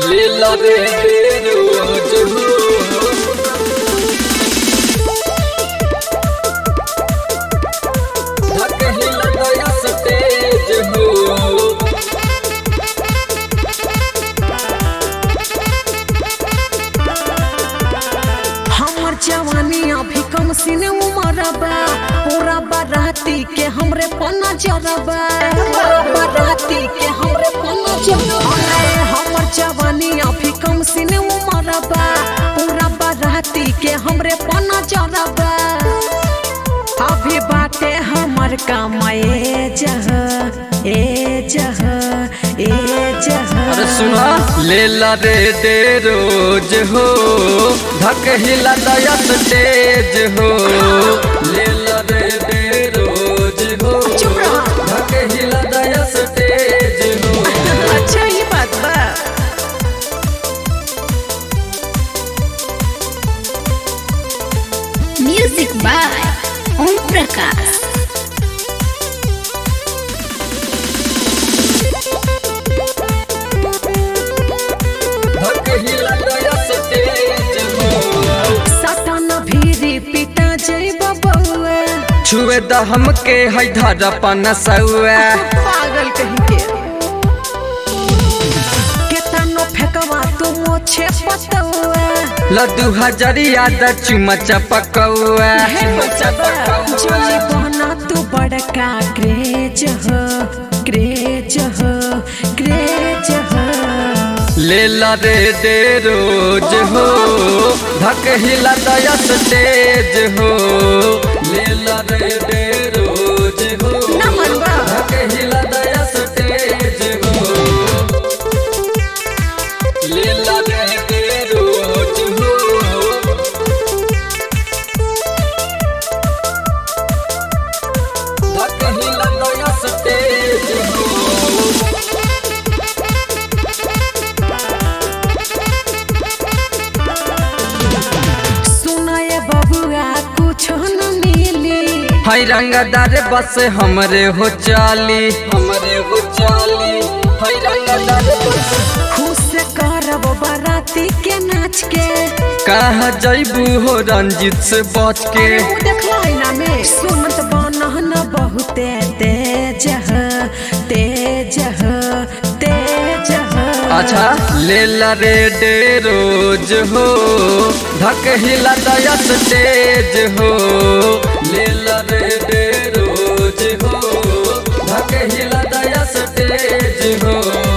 लीला रे रोज हो धक हिला दया स्टेज हो हमर जवानी अभी कम सीने उमर बा पूरा बाराती के हमरे पना जरबा बाराती के हमरे पना जरबा हमर जवानी अभी कम सीने उमर बा पूरा बाराती के हमरे पना जरबा अभी बाटे हमर काम ए जह ए जह ए जह अरे सुना लेला रे दे रोज हो धक हिला दया स्टेज हो लेला रे दे रोज हो चुप रहा। धक हिला दया स्टेज हो अच्छा ये बात बा म्यूजिक बाय ओम प्रकाश धक हिला दया स्टेज हो सटन भीरी पिटा जइब बउआ छुए द हमके है धर पनसुआ पागल कहीं के केतनो फेकवा तू मोछे पतौआ लड्डू हजरिया द चुमा चपकौआ हे बचबा जोली बहना तू बड़का क्रेज हो क्रेज हो क्रेज हो लेला रे दे रोज हो धक हिला दया स्टेज हो लेला रे दे रोज हो ना मनवा। धक हिला दया स्टेज हो लेला रे दे रोज हो धक हिला दया स्टेज हो सुनाए बबुआ कुछ न मिली हाय रंगदार बस हमरे हो चाली हमरे हो चाली हाय रंगदार बस खुश करब बाराती के नाच के कहा जैबू हो रंजित से बच के ऊ देखला है ना में सुनत बनहन बहुते तेज ह तेज ह तेज ह अच्छा लेला रे डे रोज हो धक हिला दया स्टेज हो लेला रे डे रोज हो धक हिला दया स्टेज हो